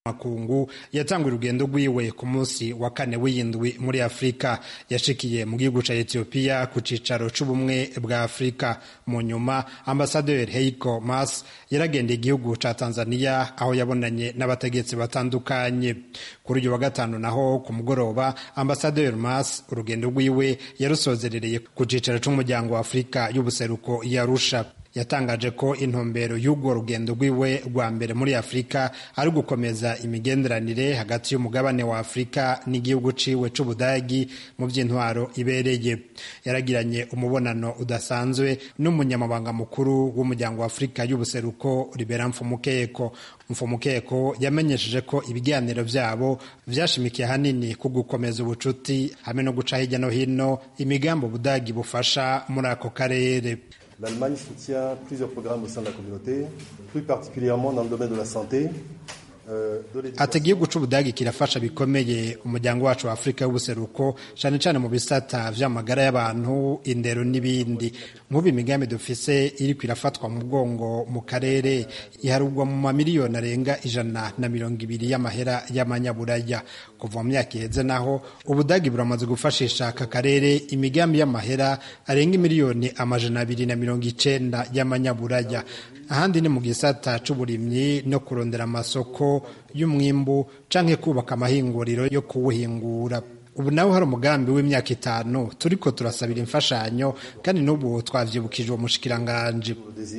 makungu yatanguye urugendo rwiwe ku munsi wa kane w'iyindwi muri afurika yashikiye mu gihugu ca etiyopiya ku cicaro c'ubumwe bwa afurika mu nyuma ambasaderi heiko mas yaragendeye igihugu ca tanzania aho yabonanye n'abategetsi batandukanye kuri uyu wa gatanu naho ku mugoroba ambasaderi mas urugendo rwiwe yarusozerereye ku cicaro c'umuryango wa afurika y'ubuseruko yarusha yatangaje ko intumbero y'urwo rugendo rwiwe rwa mbere muri afurika ari gukomeza imigenderanire hagati y'umugabane wa afurika n'igihugu ciwe c'ubudagi mu by'intwaro ibereye yaragiranye umubonano udasanzwe n'umunyamabanga mukuru w'umuryango wa afurika y'ubuseruko ribera mfumukeko mfumukeko yamenyesheje ko ibiganiro vyabo vyashimikiye hanini ku gukomeza ubucuti hamwe no guca hirya no hino imigambi ubudagi bufasha muri ako karere L'Allemagne soutient plusieurs programmes au sein de la communauté, plus particulièrement dans le domaine de la santé. ati igihugu c'ubudagi kirafasha bikomeye umuryango wacu wa afurika y'ubuseruko cane cane mu bisata vy'amagara y'abantu indero n'ibindi nk'ubu imigambi dufise iriko irafatwa mu bwongo mu karere iharugwa mu mamiliyoni arenga ijana na mirongo ibiri y'amahera y'amanyaburaya kuva mu myaka iheze naho ubudagi buramaze gufashisha aka karere imigambi y'amahera arenga imiliyoni amajana abiri na mirongo icenda y'amanyaburaya ahandi ni mu gisata c'uburimyi no kurondera amasoko y'umwimbu canke kubaka amahinguriro yo kuwuhingura ubu nawe hari umugambi w'imyaka itanu turiko turasabira imfashanyo kandi n'ubu twavyibukije uwo mushikiranganje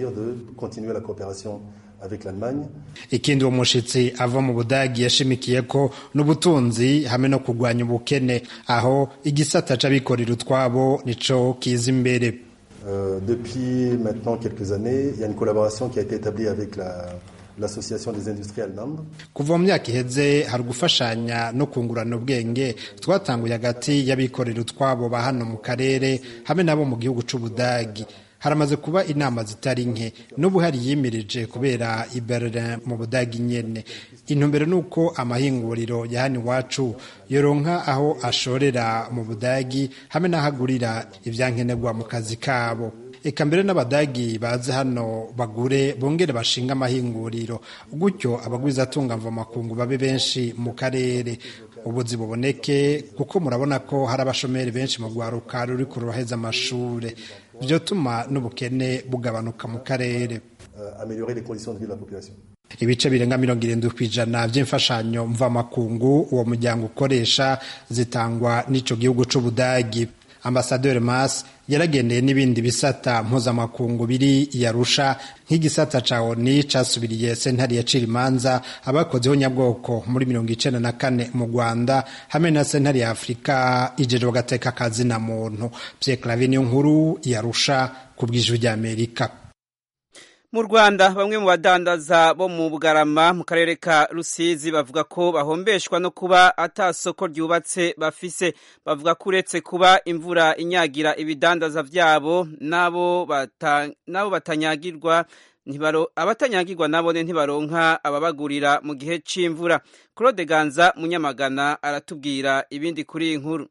ikindi uwo mushitsi ava mu budagi yashimikiye ko n'ubutunzi hamwe no kurwanya ubukene aho igisata c'abikorera utwabo nico kiza imbere Euh, depuis maintenant quelques années, il y a une collaboration qui a été établie avec la, l'association des industries allemandes. kuva mu myaka iheze hari ugufashanya no kungurana ubwenge twatanguye hagati y'abikorera utwabo ba hano mu karere hamwe nabo mu gihugu c'ubudagi haramaze kuba inama zitari nke n'ubu hari yimirije kubera i Berlin mu budagi nyene intumbero ni uko amahinguriro ya hano iwacu yoronka aho ashorera mu budagi hamwe n'aho agurira ivyankenerwa mu kazi kabo eka mbere n'abadagi baze hano bagure bongere bashinga amahinguriro gutyo abagwizatunga mvamakungu babe benshi mu karere ubuzi buboneke kuko murabona ko hari abashomeri benshi mu rwaruka ruri kurubaheza amashure vyotuma n'ubukene bugabanuka mu karere euh, améliorer les conditions de vie de la population. ibice birenga mirongo irindwi ku ijana vy'imfashanyo mvamakungu uwo muryango ukoresha zitangwa n'ico gihugu c'ubudagi ambasaderi mas yaragendeye n'ibindi bisata mpuzamakungu biri yarusha nk'igisata ca oni casubiriye sentare yacira imanza abakozeho nyabwoko muri mirongo icenda na kane mu rwanda hamwe na sentare ya afurika ijejwe agateka kazina muntu pierre clave niyo nkuru yarusha ku bw'ijwi ry'amerika mu rwanda bamwe mu badandaza bo mu bugarama mu karere ka rusizi bavuga ko bahombeshwa no kuba ata soko ryubatse bafise bavuga ko uretse kuba imvura inyagira ibidandaza vyabo nabo bata, nabo batanyagirwa abatanyagirwa nabone ntibaronka ababagurira mu gihe c'imvura claude ganza munyamagana aratubwira ibindi kuri iyi nkuru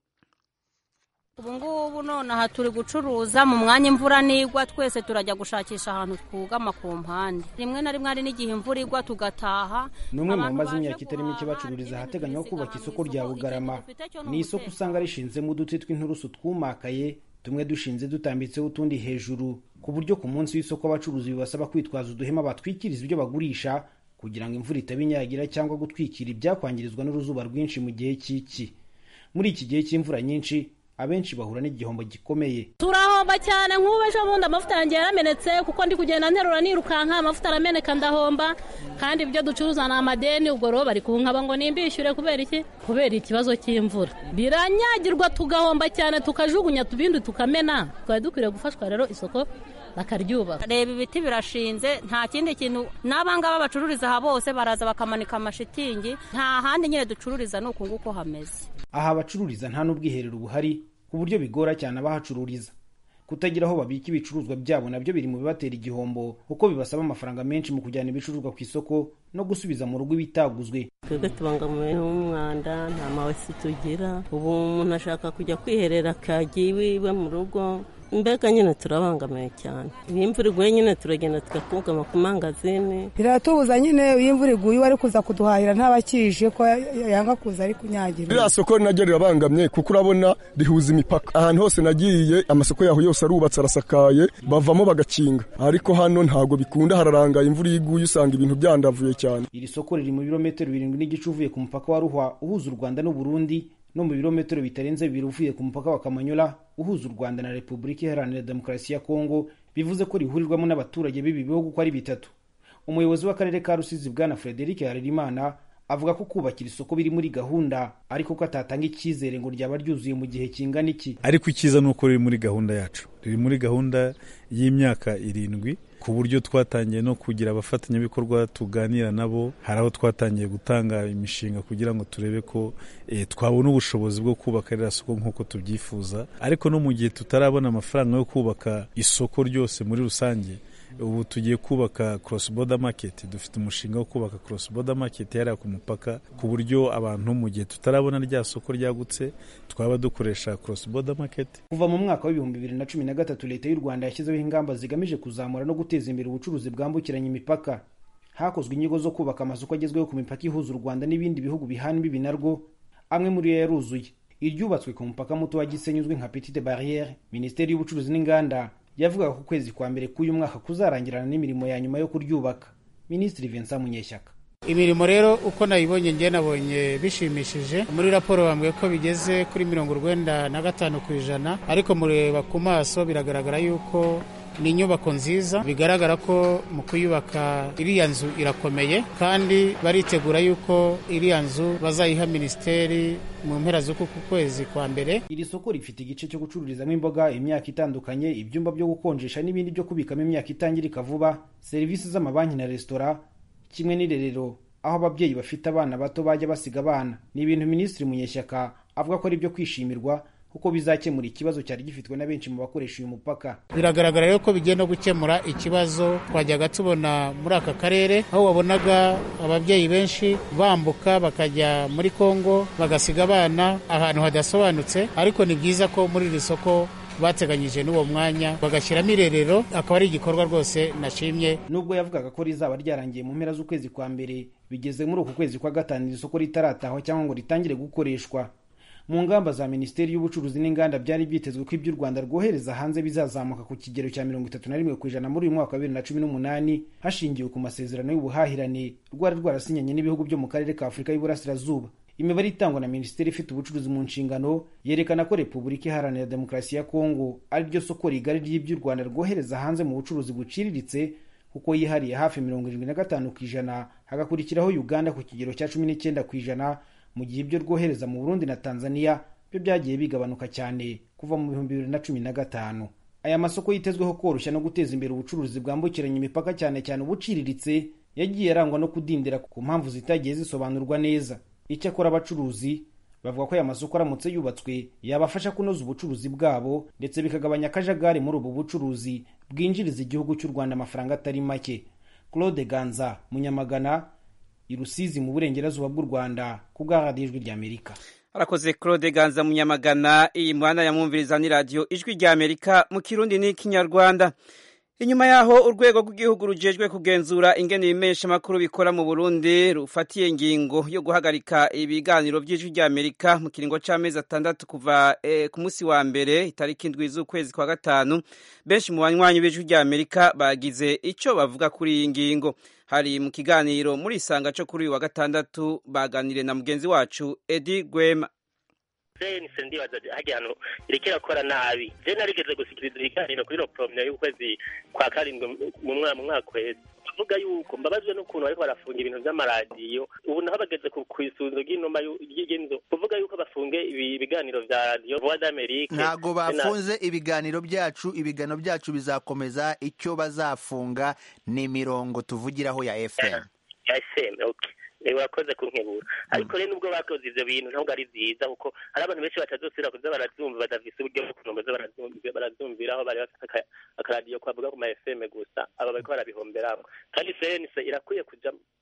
ubu ngubu nonaha turi gucuruza mu mwanya imvura nigwa twese turajya gushakisha ahantu twugama ku mpande rimwe na rimwe hari n'igihe imvura igwa tugataha ni umwe mu bamaze imyaka itari mike bacururiza ahateganywa kubaka isoko rya bugarama ni isoko usanga rishinzemo uduti tw'inturusu twumakaye tumwe dushinze dutambitseho utundi hejuru ku buryo ku munsi w'isoko abacuruzi bibasaba kwitwaza uduhema batwikiriza ibyo bagurisha kugira ngo imvura itaba inyagira cyangwa gutwikira ibyakwangirizwa n'uruzuba rwinshi mu gihe cy'iki muri iki gihe cy'imvura nyinshi abenshi bahura n'igihombo gikomeye turahomba cyane nk'ubu ejo bundi amavuta yanjye yaramenetse kuko ndi kugenda nterura nirukanka amavuta arameneka ndahomba kandi ibyo ducuruza ni amadeni ubwo rero bari kunkaba ngo nimbishyure kubera iki kubera ikibazo cy'imvura biranyagirwa tugahomba cyane tukajugunya tubindi tukamena twari dukwiriye gufashwa rero isoko bakaryubaka reba ibiti birashinze nta kindi kintu n'abangaba bacururiza aha bose baraza bakamanika amashitingi nta handi nyine ducururiza ni uku nguko hameze aha abacururiza nta n'ubwiherero buhari ku buryo bigora cyane abahacururiza kutagira aho babika ibicuruzwa byabo nabyo biri mu bibatera igihombo kuko bibasaba amafaranga menshi mu kujyana ibicuruzwa ku isoko no gusubiza mu rugo ibitaguzwe twebwe tubangamiwe n'umwanda nta mawesi tugira ubu umuntu ashaka kujya kwiherera akagiye iwiwe mu rugo mbega nyine turabangamiye cyane iyo imvura iguye nyine turagenda tugakugama ku mangazini biratubuza nyine iyo imvura iguye uwari kuza kuduhahira ntabakije ko yanga kuza ari kunyagira ririya soko naryo rirabangamye kuko urabona rihuza imipaka ahantu hose nagiye amasoko yaho yose arubatse arasakaye bavamo bagakinga ariko hano ntabwo bikunda hararangaye imvura iyo iguye usanga ibintu byandavuye cyane iri soko riri mu birometero birindwi n'igice uvuye ku mupaka wa ruhwa uhuza u rwanda n'uburundi no mu birometero bitarenze bibiri uvuye ku mupaka wa kamanyola uhuza u rwanda na repubulika iharanira demokarasi ya kongo bivuze ko rihurirwamo n'abaturage b'ibi bihugu uko ari bitatu umuyobozi w'akarere ka rusizi bwana frederic harerimana avuga ko kubakira isoko biri muri gahunda ariko ko atatanga icyizere ngo ryaba ryuzuye mu gihe kingana iki ariko icyiza ni uko riri muri gahunda yacu riri muri gahunda y'imyaka irindwi ku buryo twatangiye no kugira abafatanyabikorwa tuganira nabo hari aho twatangiye gutanga imishinga kugira ngo turebe ko e, twabona ubushobozi bwo kubaka ririya soko nk'uko tubyifuza ariko no mu gihe tutarabona amafaranga yo kubaka isoko ryose muri rusange ubu tugiye kubaka cross border market dufite umushinga wo kubaka cross border market yariya ku mupaka ku buryo abantu mu gihe tutarabona rya soko ryagutse twaba dukoresha cross border market kuva mu mwaka w'ibihumbi bibiri na cumi na gatatu leta y'u rwanda yashyizeho ingamba zigamije kuzamura no guteza imbere ubucuruzi bwambukiranya imipaka hakozwe inyigo zo kubaka amasoko agezweho ku mipaka ihuza u rwanda n'ibindi bihugu bihana imbibi narwo amwe muri yo yaruzuye iryubatswe ku mupaka muto wa gisenyi uzwi nka petite barriere minisiteri y'ubucuruzi n'inganda yavugaga ko ukwezi kwa mbere k'uyu mwaka kuzarangirana n'imirimo ya nyuma yo kuryubaka minisitiri vincent munyeshyaka imirimo rero uko nayibonye ngiye nabonye bishimishije muri raporo bambwiye ko bigeze kuri mirongo urwenda na gatanu ku ijana ariko mureba ku maso biragaragara yuko ni inyubako nziza bigaragara ko mu kuyubaka iriya nzu irakomeye kandi baritegura yuko iriya nzu bazayiha minisiteri mu mpera z'uku kwezi kwa mbere iri soko rifite igice cyo gucururizamo imboga imyaka itandukanye ibyumba byo gukonjesha n'ibindi byo kubikamo imyaka itangirika vuba serivisi z'amabanki na resitora kimwe n'irerero aho ababyeyi bafite abana bato bajya basiga abana ni ibintu minisitiri munyeshyaka avuga ko ari ibyo kwishimirwa kuko bizakemura ikibazo cyari gifitwe na benshi mu bakoresha uyu mupaka biragaragara rero ko bigiye no gukemura ikibazo twajyaga tubona muri aka karere aho wabonaga ababyeyi benshi bambuka bakajya muri kongo bagasiga abana ahantu hadasobanutse ariko ni byiza ko muri iri soko bateganyije n'uwo mwanya bagashyiramo irerero akaba ari igikorwa rwose nashimye nubwo yavugaga ko rizaba ryarangiye mu mpera z'ukwezi kwa mbere bigeze muri uku kwezi kwa gatanu iri soko ritaratahwa cyangwa ngo ritangire gukoreshwa mu ngamba za minisiteri y'ubucuruzi n'inganda byari byitezwe ko ibyo u rwanda rwohereza hanze bizazamuka ku kigero cya mirongo itatu na rimwe ku ijana muri uyu mwaka wa bibiri na cumi n'umunani hashingiwe ku masezerano y'ubuhahirane rwari rwarasinyanye n'ibihugu byo mu karere ka afurika y'uburasirazuba imibare itangwa na minisiteri ifite ubucuruzi mu nshingano yerekana ko repubulika iharanira demokarasi ya kongo ari ryo soko rigari ry'ibyo u rwanda rwohereza hanze mu bucuruzi buciriritse kuko yihariye hafi mirongo irindwi na gatanu ku ijana hagakurikiraho uganda ku kigero cya cumi n'icyenda ku ijana mu gihe ibyo rwohereza mu burundi na tanzania byo byagiye bigabanuka cyane kuva mu bihumbi bibiri na cumi na gatanu aya masoko yitezweho koroshya no guteza imbere ubucuruzi bwambukiranya imipaka cyane cyane ubuciriritse yagiye arangwa no kudindira ku mpamvu zitagiye zisobanurwa neza icyakora abacuruzi bavuga ko aya masoko aramutse yubatswe yabafasha kunoza ubucuruzi bwabo ndetse bikagabanya akajagari muri ubu bucuruzi bwinjiriza igihugu cy'u rwanda amafaranga atari make claude ganza munyamagana i rusizi mu burengerazuba bw'u rwanda ku bwa radiyo ijwi ry'amerika arakoze claude ganza munyamagana iyi muhanda yamwumviriza ni radiyo ijwi ry'amerika mu kirundi n'ikinyarwanda inyuma yaho urwego rw'igihugu rujejwe kugenzura ingene ibimeshamakuru bikora mu burundi rufatiye ingingo yo guhagarika ibiganiro by'ijwi ry'amerika mu kiringo c'amezi atandatu kuva eh, ku munsi wa mbere itariki indwi z'ukwezi kwa gatanu benshi mu banywanyi b'ijwi ry'amerika bagize ico bavuga kuri iyi ngingo hari mu kiganiro muri isanga co kuri uyu wa gatandatu baganiriye na mugenzi wacu edi gwema sense ndibaza hajya hano ireke irakora nabi je narigeze gusikiriza ibiganiro kuri ropromia y'ukwezi kwa karindwi mu mwaka mu mwaka uheze tuvuga yuko mbabazwe n'ukuntu bariko barafunga ibintu vy'amaradiyo ubu naho bageze ku isunzo ry'inuma y'inzu kuvuga yuko bafunge ibiganiro vya radiyo voix d'amerique ntago bafunze ibiganiro byacu ibiganiro byacu bizakomeza icyo bazafunga ni imirongo tuvugiraho ya fm ya fm okay urakoze kunkebura ariko rero nubwo bakoze ivyo bintu ntabwo ari vyiza kuko hari abantu benshi batazosubira kuza baravyumva badafise uburyo bwo kunomeza baravyumviraho bari bafite akaradiyo kwavuga ku ma fm gusa aba bariko barabihomberamwo kandi cnc irakwiye kuja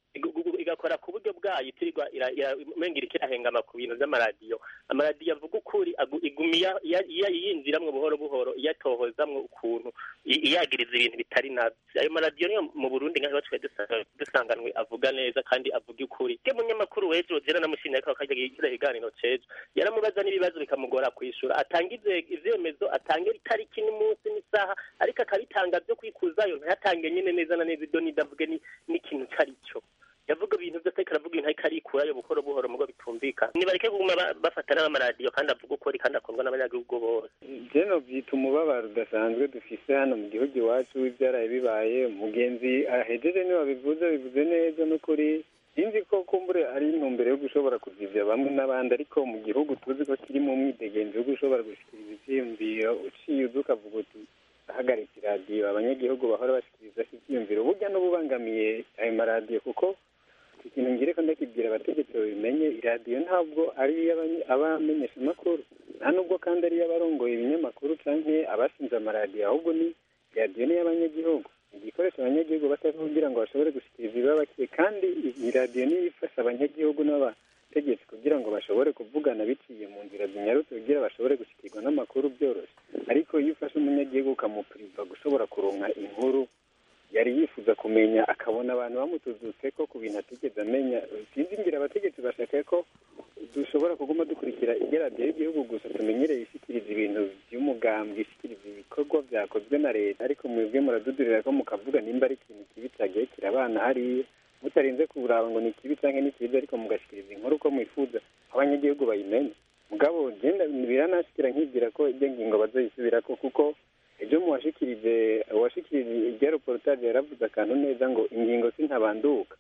igakora ku buryo bwayo itirirwa umenga iriko irahengama ku bintu vy'amaradiyo amaradiyo avuga ukuri iguma yinjiramwo buhoro buhoro iyatohozamwo ukuntu iyagiriza ibintu bitari navyo ayo maradiyo niyo mu burundi nka twe dusanganwe avuga neza kandi avuga ukuri ke munyamakuru w'ejo jera namushimye ariko akarya kiriya kiganiro cejo yaramubaza n'ibibazo bikamugora kwishura atanga ivyemezo atanga itariki n'umunsi n'isaha ariko akabitanga vyo kwikuzayo ntayatange nyene neza na neza ibyo nidavuge n'ikintu cari cyo yavuga ibintu byose ariko aravuga ibintu ariko arikurayo buhoro buhoro mugo bitumvikana nibareke kuguma bafatana n'amaradiyo kandi avuga ukuri kandi akundwa n'abanyagihugu bose jeno byita umubabaro udasanzwe dufise hano mu gihugu iwacu w'ibyaraye bibaye umugenzi ahejeje niba bivuze bivuze neza n'ukuri sinzi ko kumbure ari intumbero yo gushobora kuzivya bamwe n'abandi ariko mu gihugu tuzi ko kiri mu mwidegenzi wo gushobora gushikiriza ivyiyumviro uciye uza ukavuga uti ahagaritse iradiyo abanyagihugu bahora bashikiriza ivyiyumviro burya n'ububangamiye ayo maradiyo kuko ikintu ngire ko ndakibwira abategetsi babimenye iradiyo ntabwo ari abamenyesha amakuru nta nubwo kandi ari iy'abarongoye ibinyamakuru canke abashinze amaradiyo ahubwo ni iradiyo ni iy'abanyagihugu igikoresho abanyagihugu bataka kugira ngo bashobore gushikiriza ibibabakiye kandi iyi radiyo niyo ifasha abanyagihugu n'abategetsi kugira ngo bashobore kuvugana biciye mu nzira zinyarutse kugira bashobore gushikirwa n'amakuru byoroshye ariko iyo ufashe umunyagihugu ukamupuriva gushobora kuronka inkuru yari yifuza kumenya akabona abantu bamutuzutse ko ku bintu atigeze amenya sinzi ngira abategetsi bashaka ko dushobora kuguma dukurikira iradiyo y'igihugu gusa tumenyereye ishyikiriza ibintu by'umugambwe ishyikiriza ibikorwa byakozwe na leta ariko mwebwe muradudurira ko mukavuga nimba ari ikintu kibi cyagiye kirabana hariya mutarinze kuraba ngo ni kibi cyangwa ni cyiza ariko mugashyikiriza inkuru uko mwifuza abanyagihugu bayimenye mugabo genda biranashikira nkibwira ko ibyo ngingo bazoyisubirako kuko ejo mu washikirije uwashikirije irya reportage yaravuze akantu neza ngo ingingo sintabanduka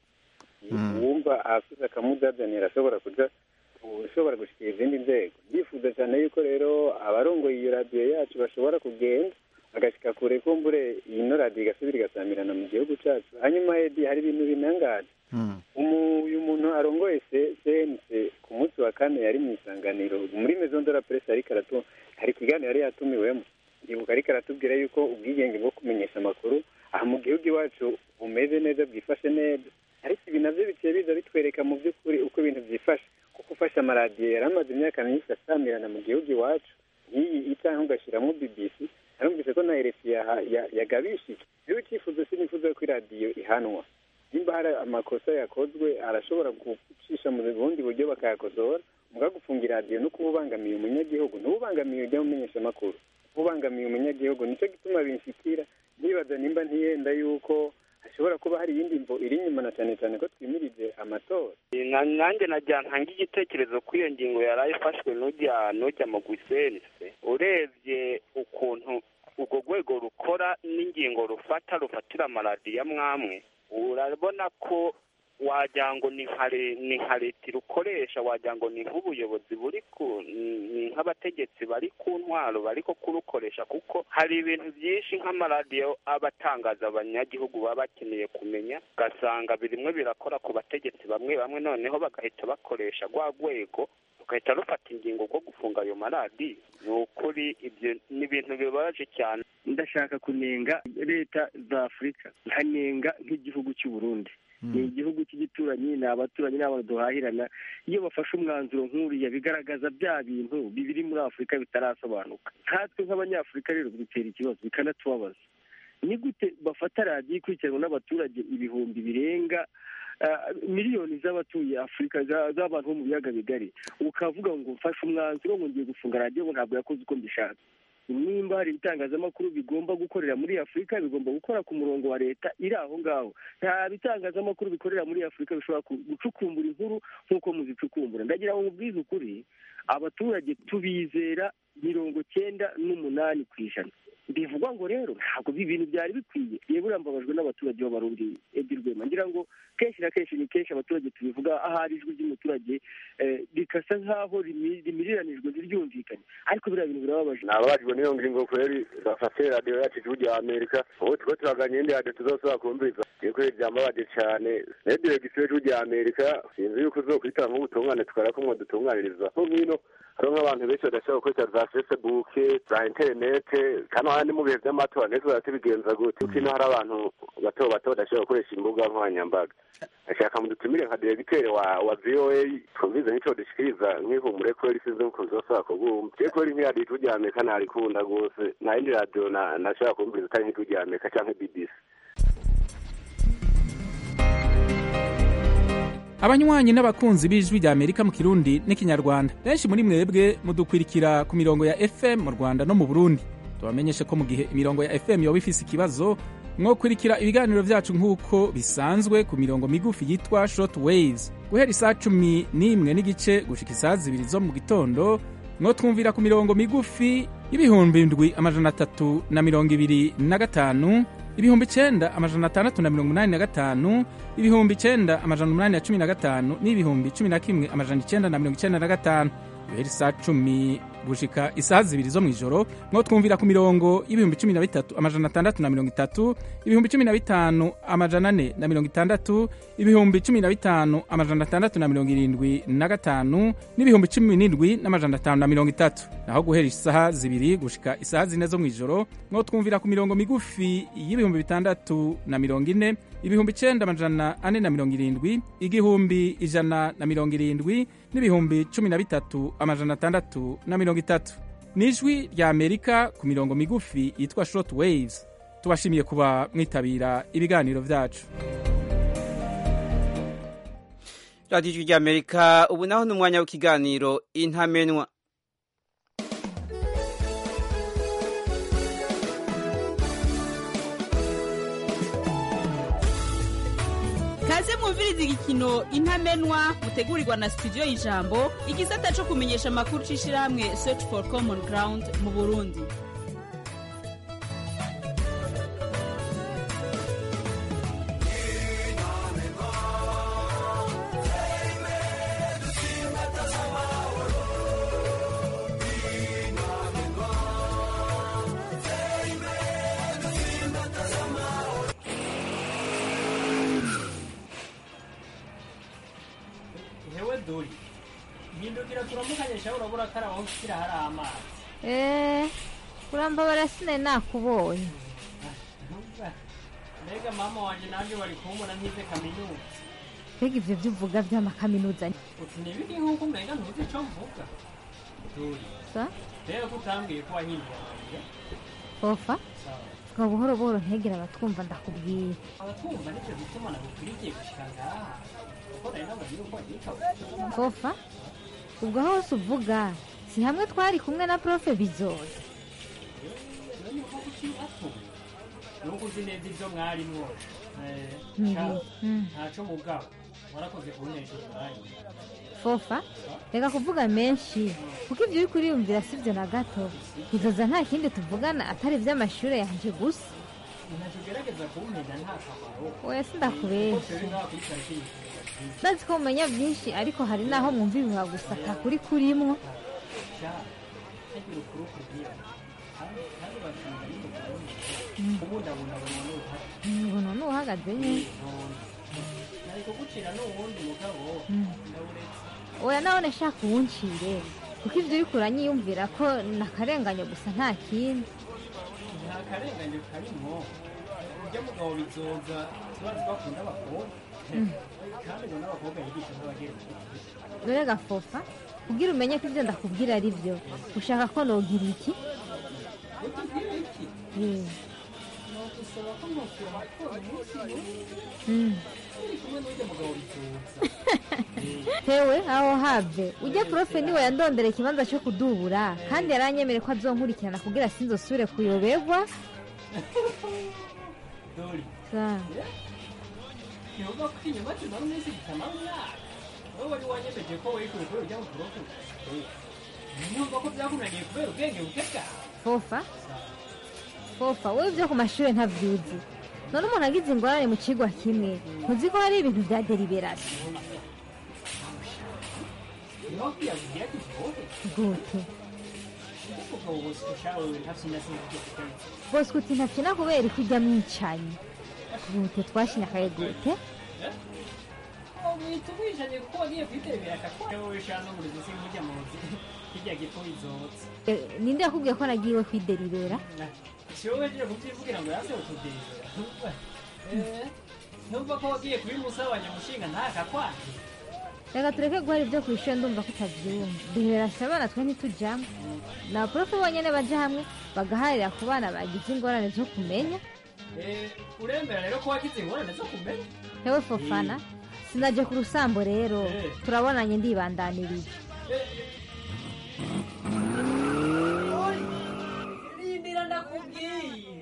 uwumva afise akamuzazanira ashobora kuja ushobora gushikira izindi nzego ndifuza cyane yuko rero abarongoye iyo radiyo yacu bashobora kugenda agashika kure kumbure ino radiyo igasubira igasamirana mu gihugu cacu hanyuma edi hari ibintu binangaje uyu muntu arongoye cnc ku munsi wa kane yari mu isanganiro muri maison de la presse ariko aratu hari ikiganiro yari yatumiwemo ibuka ariko aratubwira yuko ubwigenge bwo kumenyesha amakuru aha mu gihugu iwacu bumeze neza bwifashe neza ariko ibi navyo biciye biza bitwereka mu by'ukuri uko ibintu byifashe kuko ufashe amaradiyo yari amaze imyaka myinshi asamirana mu gihugu iwacu nk'iyi itaha ugashyiramo bbc narumvise ko na rfi yagabishije rero icyifuzo sinifuza ko iradiyo ihanwa nimba hari amakosa yakozwe arashobora gucisha mu bundi buryo bakayakosora muga gufunga iradiyo no kuba ubangamiye umunyagihugu ntubangamiye ujya mumenyesha amakuru ubangamiye umunyagihugu nicyo gituma binshikira nibaza nimba ntiyenda yuko hashobora kuba hari iyindi mvo iri inyuma na cyane cyane ko twimirije amatora nanjye najya ntanga igitekerezo ko iyo ngingo yari ifashwe n'ujya n'ujya mu gusense urebye ukuntu urwo rwego rukora n'ingingo rufata rufatira amaradiyo amwamwe urabona ko wagira ngo ni nka leta irukoresha wagira ngo ni nk'ubuyobozi buri ku ni nk'abategetsi bari ku ntwaro bari ko kurukoresha kuko hari ibintu byinshi nk'amaradiyo aba atangaza abanyagihugu baba bakeneye kumenya ugasanga birimwe birakora ku bategetsi bamwe bamwe noneho bagahita bakoresha rwa rwego rugahita rufata ingingo rwo gufunga ayo maradiyo ni ukuri ibyo ni ibintu bibabaje cyane ndashaka kunenga leta za afurika nkanenga nk'igihugu cy'u Burundi ni igihugu cy'igituranyi ni abaturanyi ni abantu duhahirana iyo bafashe umwanzuro nk'uriya bigaragaza bya bintu bibiri muri afurika bitarasobanuka nkatwe nk'abanyafurika rero bidutera ikibazo bikanatubabaza ni gute bafata radiyo ikurikiranwa n'abaturage ibihumbi birenga miliyoni z'abatuye afurika z'abantu bo mu biyaga bigari ukavuga ngo mfashe umwanzuro ngo ngiye gufunga radiyo ngo ntabwo yakoze uko mbishaka nimba hari ibitangazamakuru bigomba gukorera muri afurika bigomba gukora ku murongo wa leta iri aho ngaho nta bitangazamakuru bikorera muri afurika bishobora gucukumbura inkuru nk'uko muzicukumbura ndagira ngo mubwize ukuri abaturage tubizera mirongo cyenda n'umunani ku ijana bivugwa ngo rero ntabwo ibi bintu byari bikwiye yewe urambabajwe n'abaturage b'abarundi edi rwema ngira ngo kenshi na kenshi ni kenshi abaturage tubivuga ahari ijwi ry'umuturage rikasa nk'aho rimiriranijwe ntiryumvikane ariko biriya bintu birababaje nababajwe n'iyo ngingo kweri bafashe radiyo yacu igihugu cya amerika ubu tuba turaganye indi radiyo tuzosubira kumviriza iyo kweri byambabaje cyane nayo diregisiyo y'igihugu cya amerika sinzi yuko uzokwitanga nk'ubutungane tukara ko mwadutunganiriza nko nk'ino hariho nk'abantu benshi badashobora gukoresha za facebook za interinete kandi hano mu bihe by'amatora ndetse baratubigenza gute kuko ino hari abantu bato bato badashobora gukoresha imbuga nkoranyambaga ashaka mudutumire nka diregiteri wa wa voa twumvize nk'ico dushikiriza nk'ihumure ko risize ko zosaba kubumva je ko nk'iya radiyo rya amerika narikunda rwose nta yindi radiyo na- nashobora kumviriza atari nk'iryo rya amerika canke bbc abanywanyi n'abakunzi b'ijwi rya amerika mu kirundi n'ikinyarwanda benshi muri mwebwe mudukwirikira ku mirongo ya fm mu rwanda no mu burundi tubamenyeshe ko mu gihe imirongo ya fm yoba ifise ikibazo mwokurikira ibiganiro vyacu nk'uko bisanzwe ku mirongo migufi yitwa short waves guhera isaa cumi n'imwe n'igice gushika isaa zibiri zo mu gitondo mwotwumvira ku mirongo migufi y'ibihumbi ndwi amajana atatu na mirongo ibiri na gatanu ibihumbi icenda amajana atandatu na mirongo umunani na gatanu ibihumbi icenda amajana umunani na cumi na gatanu n'ibihumbi cumi na kimwe amajana icenda na mirongo icenda na gatanu guhera isaa cumi gushika isaha zibiri zo mw'ijoro mwo twumvira ku mirongo y'ibihumbi cumi na bitatu amajana atandatu na mirongo itatu ibihumbi cumi na bitanu amajana ane na mirongo itandatu ibihumbi cumi na bitanu amajana atandatu na mirongo irindwi na gatanu n'ibihumbi cumi n'indwi n'amajana atanu na mirongo itatu naho guhera isaha zibiri gushika isaha zine zo mw'ijoro mwo twumvira ku mirongo migufi y'ibihumbi bitandatu na mirongo ine ibihumbi icenda amajana ane na mirongo irindwi igihumbi ijana na mirongo irindwi n'ibihumbi cumi na bitatu amajana atandatu na mirongo itatu ni ijwi rya amerika ku mirongo migufi yitwa short waves tubashimiye kuba mwitabira ibiganiro vyacu radiyo ijwi rya amerika ubu naho ni umwanya w'ikiganiro intamenwa kaze mwumviriza igikino intamenwa mutegurirwa na studio y'ijambo igisata cyo kumenyesha amakuru c'ishirahamwe search for common ground mu burundi hewe duri hindukira turamukanyesha urabura ko ari aho ushyira hari amazi eee urambabara sine nakubonye mbega mama wanjye nanjye wari kumbona nkize kaminuza mbega ibyo byo uvuga by'amakaminuza uti ntibiri nk'uko umenga ntuzi icyo mvuga duri sa rero ko utambwiye ko wahinduye amarira ofa twa buhoro buhoro ntegera abatwumva ndakubwira abatwumva nicyo gituma nagukwiriye gushika ngaha kuko nari nabonye yuko wagika ofa ubwo hose uvuga si hamwe twari kumwe na profe bizoza none uko ukiri bato nuko uzi neza ibyo mwari mwose Eh, Mhm. sha, Mm. ntaco mugabo warakoze kuntesha umwanya fofa reka kuvuga menshi kuko ibyo uri kuriyumvira si byo na gato bizoza nta kindi tuvugana atari iby'amashuri yanjye gusa ntacyo ugerageza kumpenda nta kamaro oya kuko sindakubeshya turi ngaha kuri karitsiye ikibazo ndazi ko mumenya byinshi ariko hari n'aho mwumva ibihuha gusa atakuri kurimwo sha hagira ukuri ukubwira kandi kandi basanga n'umugabo Mm. kubundabundabona n'uruhare mbona n'uhagaze nye nari kugucira n'uwundi mugabo Mm. ndawuretse oya nawe nashaka uwuncire kuko ibyo uri kuranyiyumvira ko nakarenganye gusa nta kindi nta karengane karimo urya mugabo bizoza tubazi bakunda abakobwa Mm. kandi ngo n'abakobwa yigisha n'abagenzi dore gafofa ubwira umenye ko ibyo ndakubwira ari byo ushaka ko nogira iki utubwire iki Eh, nagusaba ko ntusura amatora umunsi umwe mm. turi kumwe n'urya mugabo bizoza tewe aho have ujya profe niwe yandondera ikibanza cyo kudubura kandi yaranyemere ko azonkurikirana kugira sinzosubire kuyoberwa dori Sa- yehova ko inyuma tumara umunsi gitamara umwaka wowe wari wanyemeje ko wikuye kubera ujya mu turofu nyumva ko byakunaniye kubera ubwenge buke bwawe fofa fofa wowe ibyo ku mashuri ntabyuzi none umuntu agize ingorane mu kigo kimwe ntuzi ko hari ibintu bya deliberasi niho kwiyabwira ati wowe gute umugabo bose ushawe ntasinda sinzi ibyo kutenza bose uti ntakina kubera ko ujya mwicanyi gute twashinyakaye gute wita umwijanye kuko wagiye kwitebera akakora wowe shana n'umurizo sinkujya muzi hirya gipfu izotse Eh, ninde yakubwiye ko nagiwe kwideribera siwowe je kuvyivugira ngo yase utudezera numva ko wagiye kubimusabanya mushinga ntakakwanje reka tureke guhara ibyo ku ishuri ndumva ko utabyumva duhera abana twe ntitujyamo ni abaporofe bonyine baja hamwe bagaharira ku bana bagize ingorane zo kumenya Eh, uremera rero ko wagize ingorane zo kumenya hewe fofana sinaje ku rusambo rero Eh. turabonanye ndibandanirije rindira ndakubwiye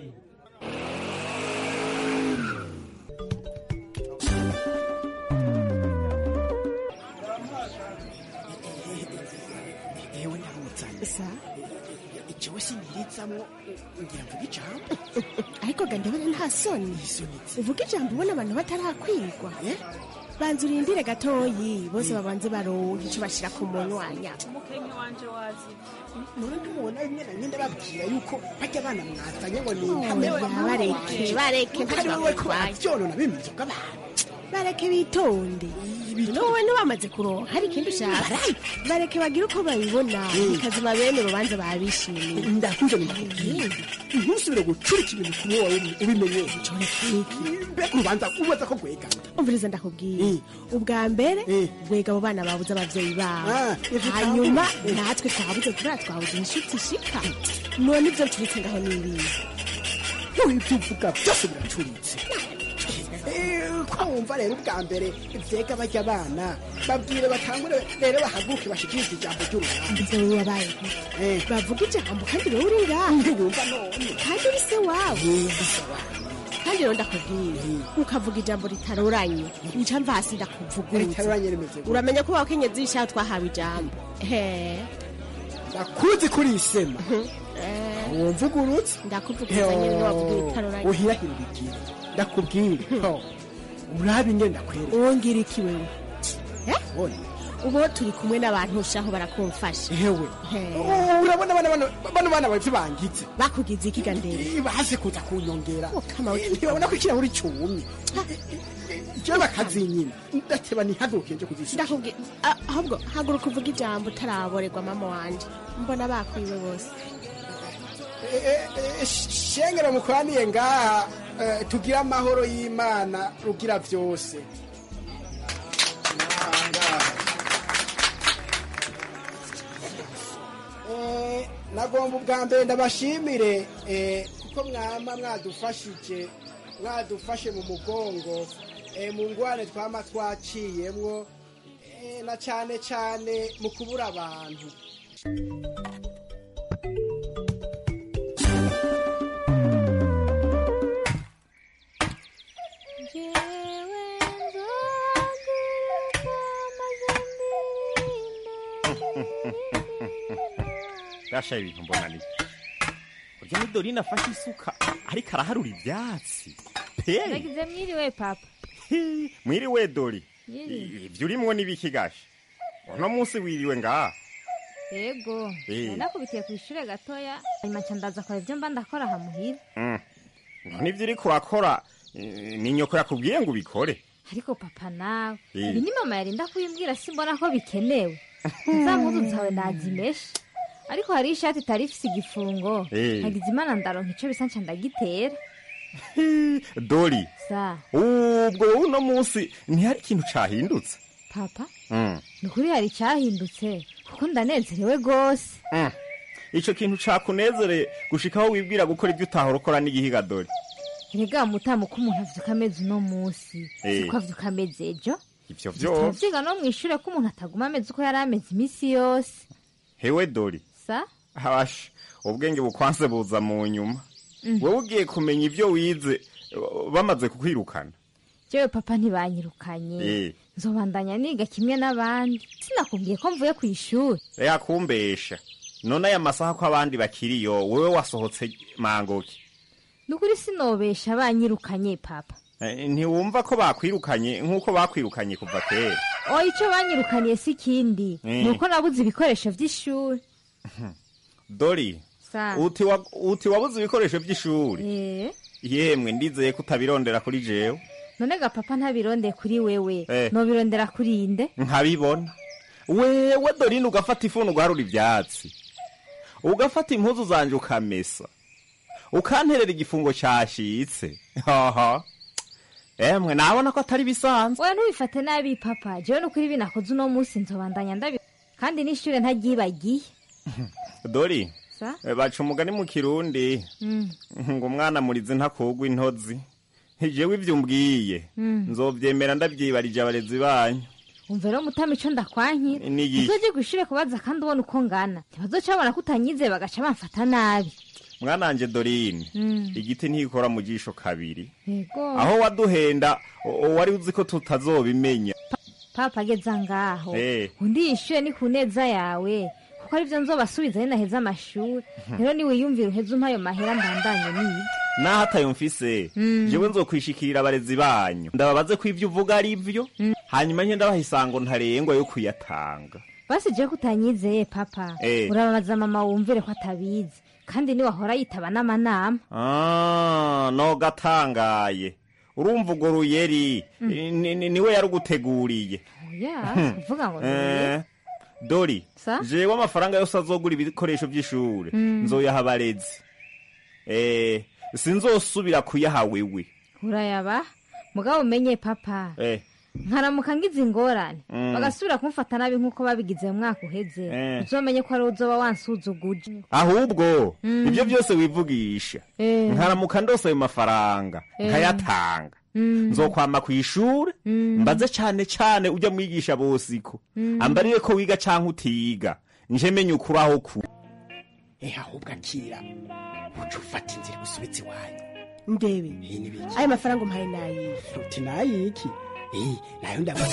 ewe naruzanye jewe sinyirizamwo ngira mvuga ijambo ariko ga ndabona nta soni uvuga ijambo ubona abantu batarakwirwa banza urindire gatoyi bose babanze baronka ico bashira ku munwanya umukenke wanje wazibye none ntumubona rimwe na rimwe ndababwira yuko bajya abana mwazanye ngo ni Oya, bareke bareke ntacyo wowe ko bakutwaye baravyonona bimeze bw'abantu bareke bitonde nowe ntiwamaze kuronka hari ikindi ushaka bareke bagire uko babibona bikazima bene urubanza babishimiye ndakunze ndakubwira ntusubire gucurika ibintu kumwe wawe ubimenye mbega urubanza ubaza ko rwega umviriza ndakubwiye ubwa mbere rwega abo bana babuze abavyeyi babo Ah, ivyo hanyuma utavuze. natwe twabuze kubera twabuze inshuti ishika none ibyo ncuritse ngaho n'ibihe ibyo uvuga byose biracuritse Eh, ko wumva rero ubwa mbere vyega bajya abana babwire batangure rero bahaguke bashikirize ijambo ry'urubanza mbese wowe wabaye gute bavuga ijambo kandi wowe uri ngaha ntiwumva none kandi uri se wabo kandi rero ndakubwiye ukavuga ijambo ritaroranye nca mva hasi ndakuvugurutse Ritaroranye rimeze gute? uramenya ko abakenyezi ishaho twahawe ijambo he ndakuzi kuri isema wumvugurutse ndakuvuguruza nyine wavuga ritaroranye uhirahira ubigire ndakubwire ho, urabe ingene ndakwereka wongera iki wewe Ubona? ubu turi kumwe n'abantu ushaho barakumfasha ewe He. urabona bano bano bano bana bavyo bangize bakugize ikiga ndende baze kuza kunyongera ntibabona ko ikirahuri cumye jewe bakazinyina ndateba ntihaguruke nje kuzisura ndakubwiye ah, ahubwo haguruka uvuga ijambo utaraborerwa mama wanje mbona bakwiwe bose shengera mukoraniye ngaha eh, tugire amahoro y'imana rugira vyose Eh, nagomba ubwa mbere ndabashimire eh, kuko mwama mwadufashije mwadufashe mu mugongo eh, mu ngwane twama twaciyemwo eh, na cane cane mu kubura abantu gasha ibintu mbona ni urya ni dorine afashe isuka ariko araharura ivyatsi pe nagize mwiriwe papa mwiriwe dori Mwiriwe. ivyo urimwo n'ibiki gasha uno munsi wiriwe ngaha yego Eh. nakubitiye ku ishure gatoya hanyuma nca ndaza kora ibyo mba ndakora aha muhira Mm. none ivyo uriko urakora eh, ni nyoko yakubwiye ngo ubikore ariko papa nawe Eh. ibi ni mama yarinda kubimbwira simbona ko bikenewe za mpuzu zawe nazimeshe ariko hari ishati itari ifise igifungo Eh. nagize imana ndaronka ico bisa nca ndagitera dori sa ubwo wowe uno munsi ntihari ikintu cahindutse papa Mm. ni ukuri hari icyahindutse kuko ndanezerewe rwose Mm. ico kintu cakunezere gushikaho wibwira gukora ivyo utahora ukora n'igihiga dori erega mutamu ko umuntu avyuka ameze uno munsi Eh. siko avyuka ameze ejo ivyo vyo turavyiga no mw'ishure ko umuntu ataguma ameze uko yari ameze imisi yose hewe dori sa habasha ubwenge bukwanse buza mu nyuma Mm. wowe ugiye kumenya ivyo wize uh, bamaze kukwirukana jewe papa ntibanyirukanye Eh. nzobandanya niga kimwe n'abandi sinakubwiye ko mvuye kw'ishuri reka kumbesha none aya masaha ko abandi bakiriyo wowe wasohotse mangoki ni ukuri sinobesha banyirukanye papa Eh, ntiwumva ko bakwirukanye nk'uko bakwirukanye kuva kera oya ico banyirukaniye si ikindi Mm. ni uko nabuze ibikoresho vy'ishuri dori sa uti wa- uti wabuze ibikoresho by'ishuri Eh, yemwe ndizeye ko utabirondera kuri jewe none ga papa ntabirondeye kuri wewe Eh. nobirondera kuri inde nkabibona wewe dorine ugafata ifuni ugaharura ivyatsi ugafata impuzu zanje ukamesa ukanterera igifungo cashitse haha emwe nabona ko atari bisanzwe wewe ntubifate nabi papa jewe nukuri binakoze uno munsi nzobandanya ndabi kandi n'ishure ntaryibagiye dori sa eh, baca umugani mu kirundi Mm. ngo umwana murizi ntakugwa intozi jewe ivyo umbwiye Mm. nzovyemera ndavyibarije abarezi banyu umva rero mutama ico ndakwankira Ni iki? uzoje kw'ishure kubaza kandi ubona uko ngana ntibazoca babona ko utanyize bagaca bamfata nabi mwananje dorine Mm. igiti ntikora mu jisho kabiri yego aho waduhenda o- o- wari uzi ko tutazobimenya papa ageza ngaho Eh. undi yishuye ni ku neza yawe kuko arivyo nzobasubiza ari naheza amashuri rero niwiyumvira uheze umpa ayo mahera mbandanye niga naho atayo mfise Mm. jewe nzokwishikirira abarezi banyu ndababaze ko ivyo uvuga ari vyo hanyuma nke ndabaha isango ntarengwa yo kuyatanga basi jewe ko utanyizeye papa Eh. urababaza mama wumvire ko atabizi kandi niwahora yitaba n'amanama Ah, no gatangaye urumva urwo ruyeri Mm. ni- ni- niwe yaruguteguriye oya Hmm. uvuga ngo Eh, dori Sa? jewe amafaranga yose azogura ibikoresho vy'ishure Mm. nzoyaha abarezi eh, sinzosubira kuyaha wewe urayaba mugabo umenye papa eh, nkaramuka ngize ingorane Mm. bagasubira kumfata nabi nk'uko babigize mu mwaka uheze Eh. uzomenye ko ari uzoba wansuzuguje ahubwo Mm. ibyo byose wivugisha Eh. nkaramuka ndose ayo mafaranga Eh. nkayatanga Mm. nzokwama ku ishure Mm. mbaze cane cane ujya mwigisha bosiko Mm. ambarire ko wiga canke utiga nje menye ukuri aho ku ehe ahubwo akira uca ufata inzira usubitse iwanyu ndebe ayo mafaranga umpaye nayihe uti nayiki Eh, nayo ndabaza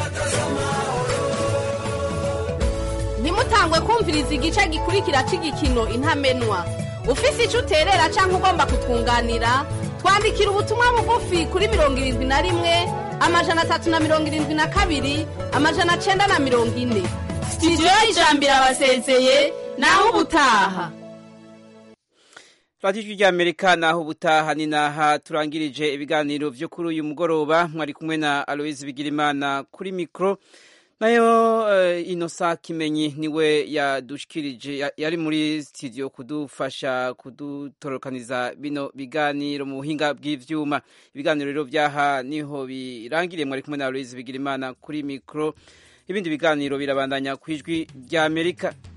ntimutangwe kumviriza igice gikurikira cy'igikino intamenwa ufise icyo uterera cyangwa ugomba kutwunganira twandikira ubutumwa bugufi kuri mirongo irindwi na rimwe amajana atatu na mirongo irindwi na kabiri amajana cyenda na mirongo ine sitidiyo y'ijambo irabasezeye naho ubutaha radiyo ry'amerika naho ubutaha ni naha turangirije ibiganiro byo kuri uyu mugoroba mwari kumwe na aloise bigirimana kuri mikoro nayo uh, inosa kimenyi niwe yadushikirije ya- yari muri studio kudufasha kudutorokaniza bino biganiro mu buhinga bw'ivyuma ibiganiro rero byaha niho birangiriye mwari kumwe na aloise bigirimana kuri mikoro ibindi biganiro birabandanya ku ijwi ry'amerika